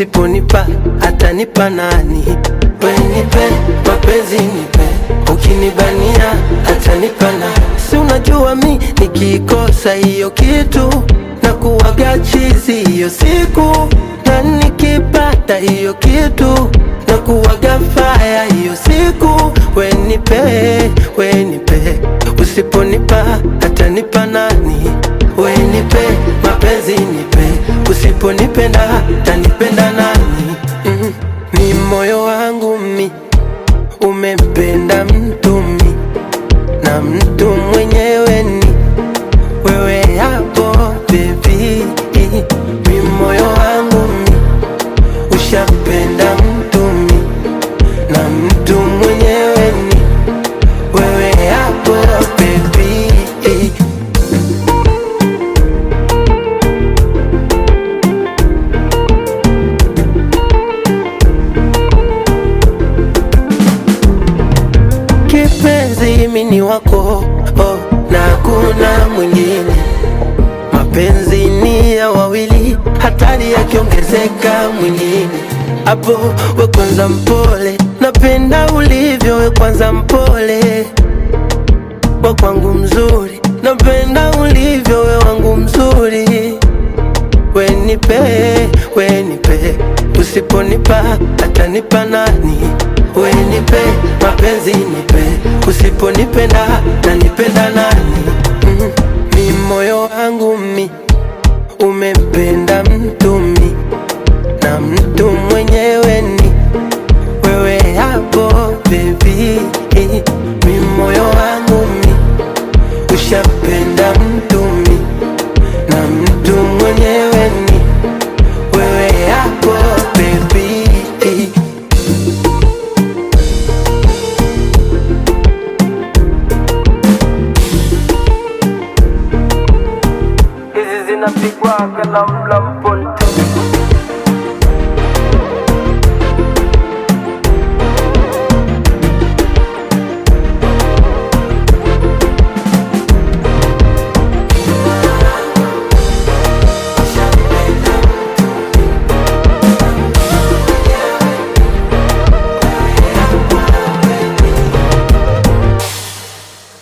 usiponipa atanipa nani? We nipe mapenzi nipe, ukinibania atanipa nani? Si unajua mi nikikosa hiyo kitu na kuwaga chizi hiyo siku, na nikipata hiyo kitu na kuwaga faya hiyo siku. We nipe, we nipe, usiponipa atanipa nani? We nipe mapenzi nipe, usiponipenda tanipenda nani? Mm, ni moyo wangu mi umempenda mtu mi na mtu mwenyewe ni wewe hapo baby, mi moyo wangu mi ushampenda mtu mi na mtu mwenyewe ni wewe hapo baby. Kipenzi mimi ni wako oh, na hakuna mwingine. Mapenzi ni ya wawili, hatari yakiongezeka mwingine. Hapo we kwanza mpole, napenda ulivyo we kwanza mpole, wa kwangu mzuri, napenda ulivyo we wangu mzuri. We nipe, we nipe, usiponipa atanipa nani? We nipe mapenzi nipe, usiponipenda nanipenda nani? Mm, mi moyo wangu mi umempenda mtu mi na mtu mwenyewe ni wewe hapo baby, mi moyo wangu mi ushapenda mtu mi na mtu mwenyewe ni wewe hapo baby. hizi zinapigwa kalamlam